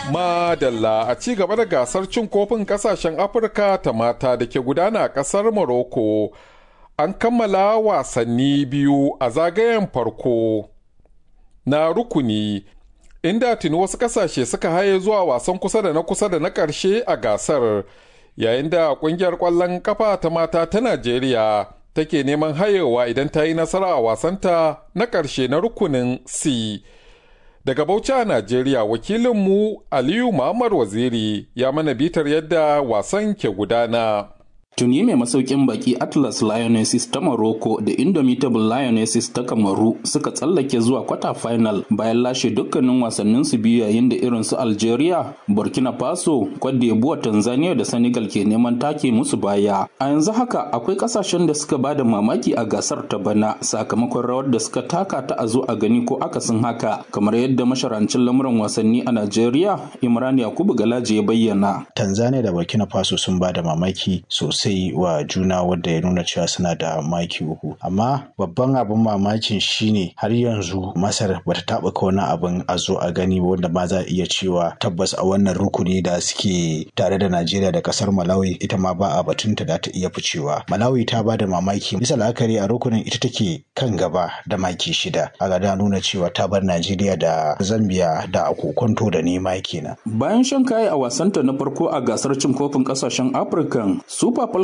Madalla a ci gaba da gasar cin kofin kasashen Afirka ta mata da ke gudana a ƙasar Morocco. An kammala wasanni biyu a zagayen farko na rukuni, inda tuni wasu ƙasashe suka haye zuwa wasan kusa da na kusa da na ƙarshe a gasar, yayin da ƙungiyar ƙwallon kafa ta mata ta Najeriya take neman hayewa idan ta yi nasara a wasanta na ƙarshe na rukunin C. Daga Bauchi a Najeriya wakilinmu Aliyu Muhammad Waziri ya mana bitar yadda wasan ke gudana. Tuni mai masaukin baki Atlas Lionesses ta Morocco da Indomitable Lionesses ta Kamaru suka tsallake zuwa kwata final bayan lashe dukkanin wasannin su biyu yayin da irin su Algeria, Burkina Faso, Cote d'Ivoire, Tanzania da Senegal ke neman take musu baya. A yanzu haka akwai kasashen da suka bada mamaki a gasar ta bana sakamakon rawar da suka taka ta a zo a gani ko akasin haka kamar yadda masharancin lamuran wasanni a Najeriya Imran Yakubu Galaje ya bayyana. Tanzania da Burkina Faso sun bada mamaki sosai sosai wa juna wadda ya nuna cewa suna da maki uku amma babban abin mamakin shine har yanzu masar bata taɓa wani abin a zo a gani wanda ma za a iya cewa tabbas a wannan rukuni da suke tare da najeriya da kasar malawi ita ma ba a batunta da ta iya ficewa malawi ta ba da mamaki bisa la'akari a rukunin ita take kan gaba da maki shida a da nuna cewa ta bar najeriya da zambia da akokonto da nema kenan bayan shan kayi a wasanta na farko a gasar cin kofin kasashen afirka super